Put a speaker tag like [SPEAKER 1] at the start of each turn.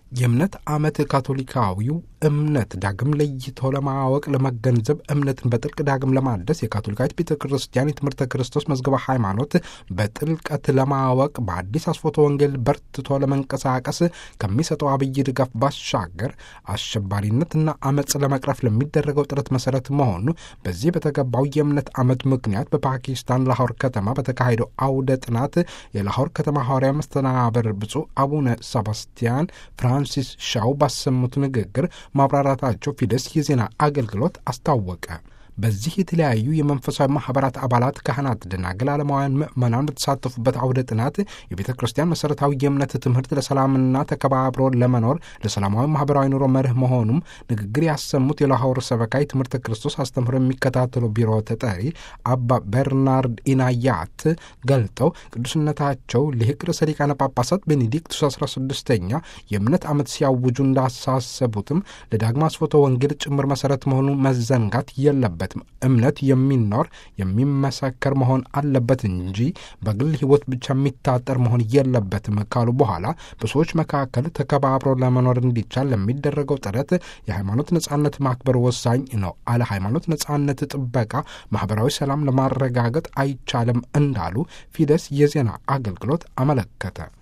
[SPEAKER 1] የእምነት ዓመት ካቶሊካዊው እምነት ዳግም ለይቶ ለማወቅ ለመገንዘብ እምነትን በጥልቅ ዳግም ለማደስ የካቶሊካዊት ቤተ ክርስቲያን የትምህርተ ክርስቶስ መዝገበ ሃይማኖት በጥልቀት ለማወቅ በአዲስ አስፎቶ ወንጌል በርትቶ ለመንቀሳቀስ ከሚሰጠው አብይ ድጋፍ ባሻገር አሸባሪነትና አመፅ ለመቅረፍ ለሚደረገው ጥረት መሰረት መሆኑ በዚህ በተገባው የእምነት ዓመት ምክንያት በፓኪስታን ላሆር ከተማ በተካሄደው አውደ ጥናት የላሆር ከተማ ሐዋርያ መስተናበር ብፁዕ አቡነ ሰባስቲያን ፍራንሲስ ሻው ባሰሙት ንግግር ማብራራታቸው ፊደስ የዜና አገልግሎት አስታወቀ። በዚህ የተለያዩ የመንፈሳዊ ማህበራት አባላት፣ ካህናት፣ ደናግል፣ ዓለማውያን ምዕመናን በተሳተፉበት አውደ ጥናት የቤተ ክርስቲያን መሠረታዊ የእምነት ትምህርት ለሰላምና ተከባብሮ ለመኖር ለሰላማዊ ማህበራዊ ኑሮ መርህ መሆኑም ንግግር ያሰሙት የላሆር ሰበካ የትምህርተ ክርስቶስ አስተምህሮ የሚከታተሉ ቢሮ ተጠሪ አባ ቤርናርድ ኢናያት ገልጠው ቅዱስነታቸው ሊቅ ርዕሰ ሊቃነ ጳጳሳት ቤኔዲክቱስ 16ኛ የእምነት ዓመት ሲያውጁ እንዳሳሰቡትም ለዳግማ አስፎቶ ወንጌል ጭምር መሠረት መሆኑ መዘንጋት የለበት እምነት የሚኖር የሚመሰከር መሆን አለበት እንጂ በግል ሕይወት ብቻ የሚታጠር መሆን የለበትም ካሉ በኋላ በሰዎች መካከል ተከባብሮ ለመኖር እንዲቻል ለሚደረገው ጥረት የሃይማኖት ነጻነት ማክበር ወሳኝ ነው። አለ ሃይማኖት ነጻነት ጥበቃ ማህበራዊ ሰላም ለማረጋገጥ አይቻልም እንዳሉ ፊደስ የዜና አገልግሎት አመለከተ።